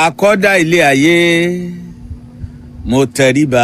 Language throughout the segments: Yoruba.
akọ́dá ilé ayé mo tẹríba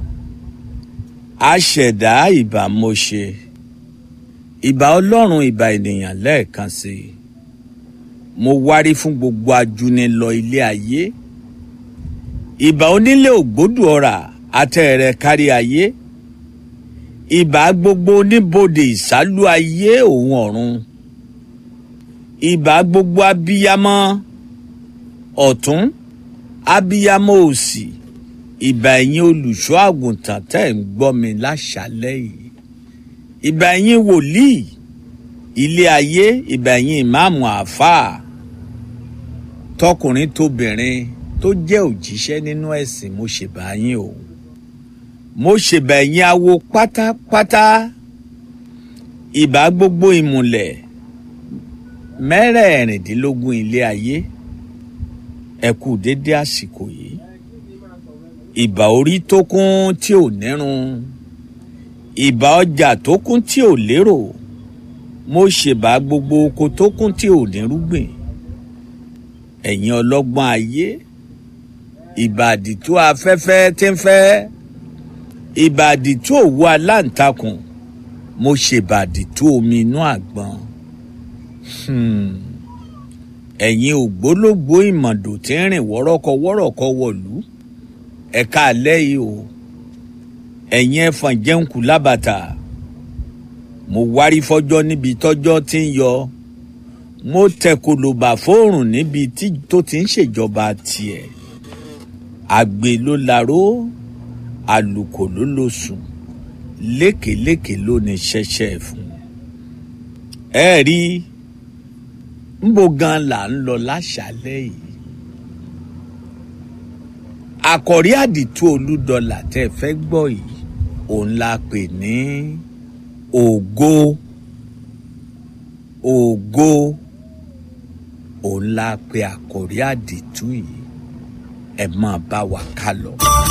aṣẹ̀dá ìbà mo ṣe ìbà ọlọ́run ìbà ènìyàn lẹ́ẹ̀kan sí i mo wárí fún gbogbo ajúnilọ ilé ayé ìbà onílé ògbódù ọ̀rà àtẹ̀rẹ̀ kárí ayé ìbà gbogbo oníbodè ìsálú ayé òun ọ̀run ìbà gbogbo abiyamọ ọ̀tún abiyamọ òsì ìbà ẹ̀yin olùṣọ́ àgùntàn tẹ́ ń gbọ́ mi láṣálẹ́ yìí ìbà ẹ̀yin wòlíì ilé ayé ìbà ẹ̀yin ìmáàmù àáfàá tọkùnrin tóbìnrin tó jẹ́ òjíṣẹ́ nínú ẹ̀sìn mo ṣèbà yín o mo ṣèbà ẹ̀yin awo pátápátá ìbà gbogbo ìmùlẹ̀ mẹ́rẹ̀ẹ̀rìndínlógún ilé ayé ẹ kú dédé àsìkò yìí ìbà orí tó kún tí ò nírun ìbà ọjà tó kún tí ò lérò mo ṣèbà gbogbo oko tó kún tí ò nírúgbìn ẹ̀yin ọlọ́gbọ́n ayé ìbàdí tó afẹ́fẹ́ tí ń fẹ́ ìbàdí tó òwú aláǹtakùn mo ṣèbàdí tó omi inú àgbọn ẹ̀yin ògbólógbó ìmọ̀dò tí ń rìn wọ́rọ́kọ wọ́rọ́kọ wọ̀lú ẹ̀ka alẹ́ yìí o ẹ̀yin ẹ̀fọn jẹ́ǹkù lábàtà mo wárí fọ́jọ́ níbi tọ́jọ́ tí ń yọ mo tẹ̀kọ̀lọ̀bà fóòrùn níbi tó ti ń ṣèjọba tiẹ̀ àgbè ló laró àlùkò ló ló sùn lékèélékèé ló ní ṣẹ̀ṣẹ̀ fún ẹ rí nbọ gan là ń lọ láṣálẹ́ yìí àkọ̀rí àdìtú olúdọlà tẹ́ ẹ fẹ́ gbọ́ yìí òun la pè ní ògo ògo òun la pè àkọ̀rí àdìtú yìí ẹ máa bá wa ká lọ.